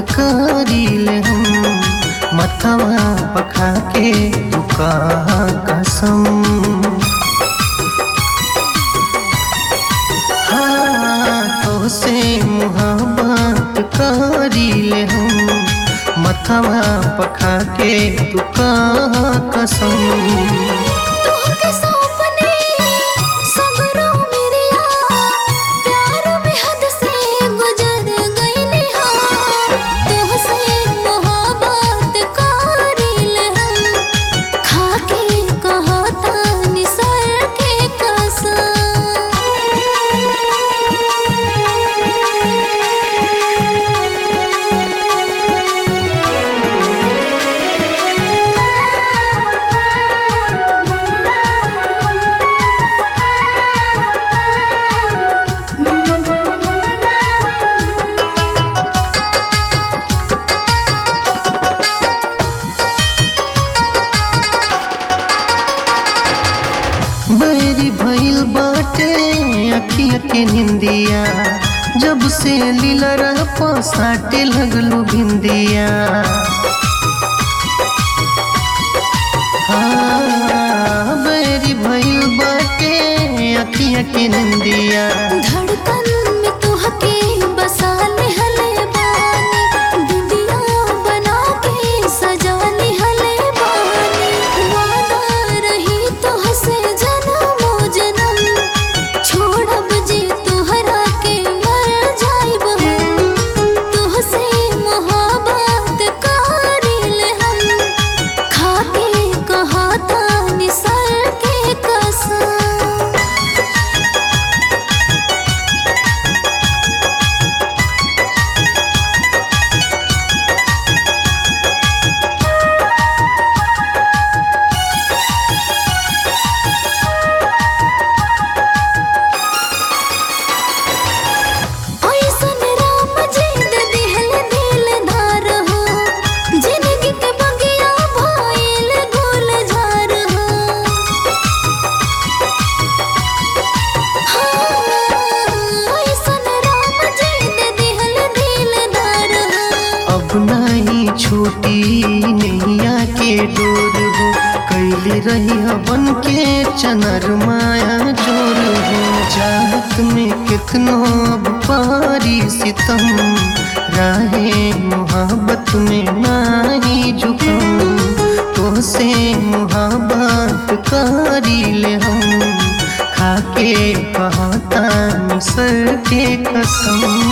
करीले हम मथवा पखा के तू कहा कसम हाँ तो से मुहब्बत करीले हम मथवा पखा के तू कहा कसम तोहके सौंपने सगरो मेरिया प्यार में हद से गुजर गइले हम तोहसे मोहब्बत करिल हम खाके कहता निसर के बैरी भइल बाटे अखिया के निंदिया जब से लीलरा पसाटे लगलू भिंदिया हाँ, बैरी भइल बाटे अखिया के निंदिया धड़कन में तोहके बसा लेहले बानी दुनिया बना के सजा लेहले बानी वादा रही तोहसे जन्मो जन्म छोड़ब जे तोहरा के मर जाइब हम तोहसे मोहब्बत करिल हम खाके कहता निसर के कसम ऐसन राम जी दे दिहल दिल धार हो जिंदगी के बगिया भइल गुल झार हो हाँ, ऐसन राम जी दे दिहल दिल धार हो अब नहीं छूटी नैया के डोर हो कैली रही बन के चनर माया जोर हो चाहत में कितनो अब पारी सितम राहे मोहब्बत में नाही झुकम तो से मोहब्बत करी ले हम खाके कहता सर के कसम